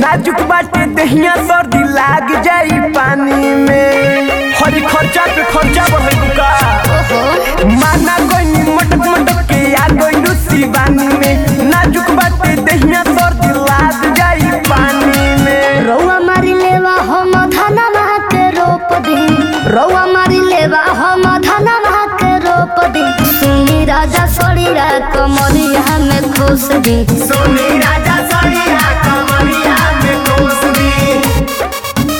नाजुक बाटे दहिया सर्दी लाग जाई पानी में हरी खर्चा पे खर्चा बढ़े का ओहो माना कोई मटक मटक के आ गई शिवानी में नाजुक बाटे दहिया सर्दी लाग जाई पानी में रौआ मारी लेवा हम धनमा के रोप दी रौआ मारी लेवा हम धनमा के रोप दी सुनी राजा सड़ीरा कमरिया में खुश दी सोनी राजा सड़िया कमरिया में कोस दी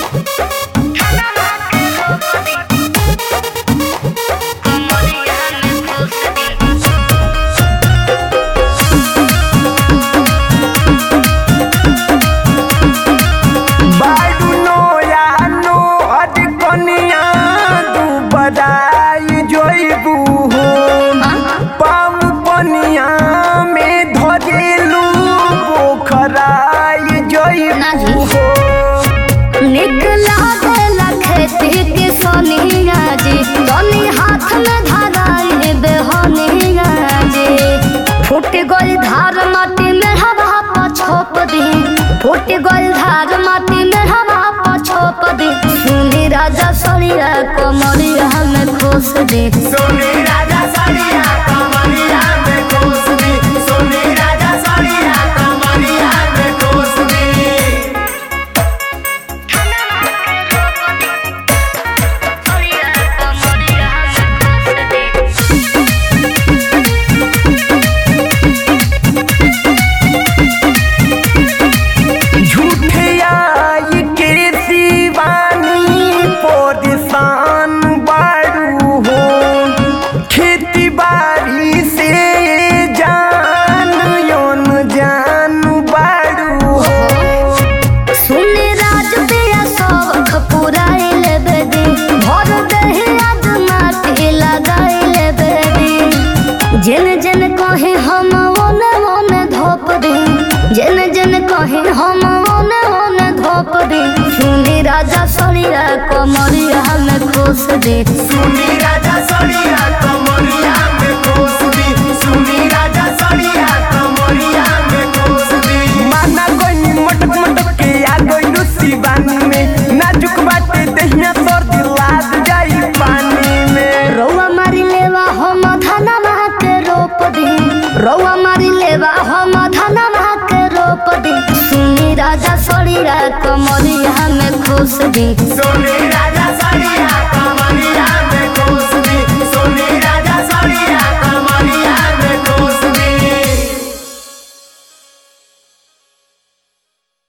बाडू नो या नो अड कनिया दू बदाई जोइबू हो पाम पनिया में धरेलू पोखराई ना जोइबू जी। हो निकला देला खेती के सोनिया जी तनी हाथ में धराई बेहनिया जी फूट गई धार माटी में हवा पर छोप दी फूट गई धार माटी में हवा पर छोप दी सुनी राजा सड़िया कमरिया में खुश दी सोनी राजा सड़िया कमरिया में कोस दी सोनी राजा सड़िया कमरिया में कोस दी झूठे आई के शिवानी पोदिसान बारू हो खेती बाड़ी से जान योन जान बारू हो सुने राज पिया शौख पुराई लेबे दी भर दही आज माटी लगाई लेबे दी जेन जेन कहे हम ओने ओने धोप दी जेन जेन कहे हम ओने ओने धोप दी सुनी राजा सड़िया कमरिया में खुश दी सुनी राजा सड़िया कमरिया में कोस दी सुनी राजा सड़िया कमरिया में कोस दी माना कोई मटक मटक के आ गई शिवानी में नाजुक बाटे दहिया सर्दी लाग जाई पानी में रौआ मारी लेवा हम धनमा के रोप दी रौआ मारी लेवा हम धनमा के रोप दी सुनी राजा सड़िया कमरिया में खुश दी सोनी राजा